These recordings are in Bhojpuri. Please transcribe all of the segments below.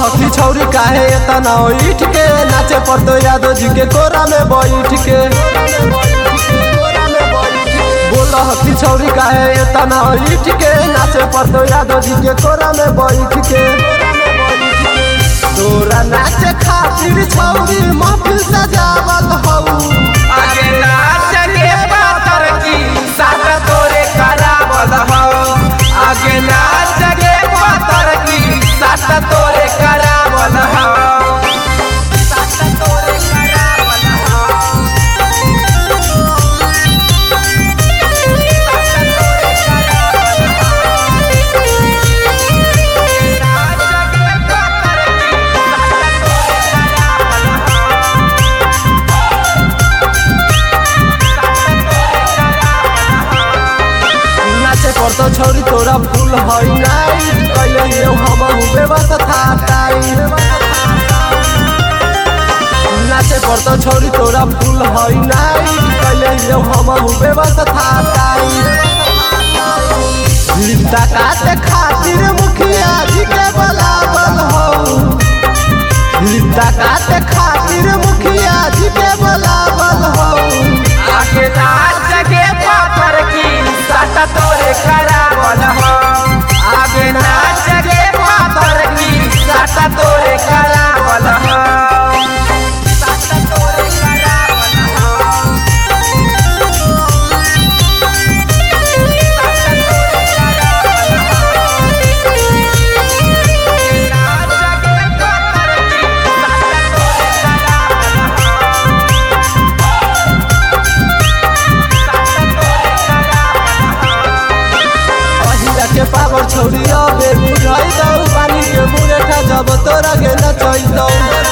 हकी छौरी काहे एतना इठ के नाचे पड़तो यादव जी के कोरा में बैठ के बोल हकी छौरी काहे एतना इठ के नाचे पड़तो यादव जी के कोरा में बैठ के तोरा नाचे खातिर छौरी महफिल सजावल हऊ आगे नाच के पातर की साथ तोरे करावल हो आगे नाच के पातर की साथ तोरे करावल हो साथ तोरे करावल हो साथ तोरे करावल हो नाच के पातर की साथ तोरे करावल हो नाचे पड़तो छौरी तोरा फूल हई नाइट कैले यो हम व्यवस्था टाइट नाचे पड़तो छौरी तोरा फूल हई नाइट कैले यो हम व्यवस्था टाइट रिश्ता काटे खातिर मुखिया जी के बलावल हो रिश्ता काटे खातिर मुखिया जी के बलावल हो आगे नाच के पापर की सट तोरे करावल हो आगे नाच के पापर की सट तोरे करावल हो सट तोरे करावल हो सट तोरे करावल हो नाच के पापर की सट तोरे करावल हो पहिला के पावर छौरी अबे बुझाइ दौ पानी के मुरेठा जब तोरा के नचै दौ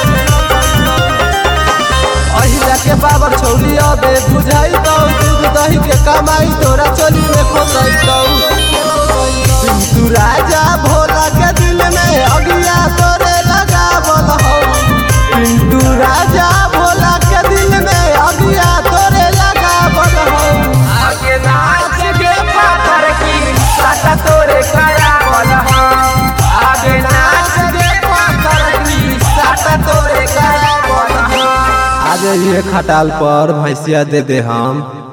पहिला के पावर छौरी अबे बुझाइ दौ दूध दही के कमाई तोरा चोली में खोसै दौ तू राजा भोला के दिल में अगिया तोरे लगावल हौ पिंटू राजा भोला के दिल में अगिया तोरे लगावल हौ आगे नाच के पातर की साटा तोरे करावल हो आगे नाच के पातर की साटा तोरे करावल हो आज ये खटाल पर भैंसिया दे दे हम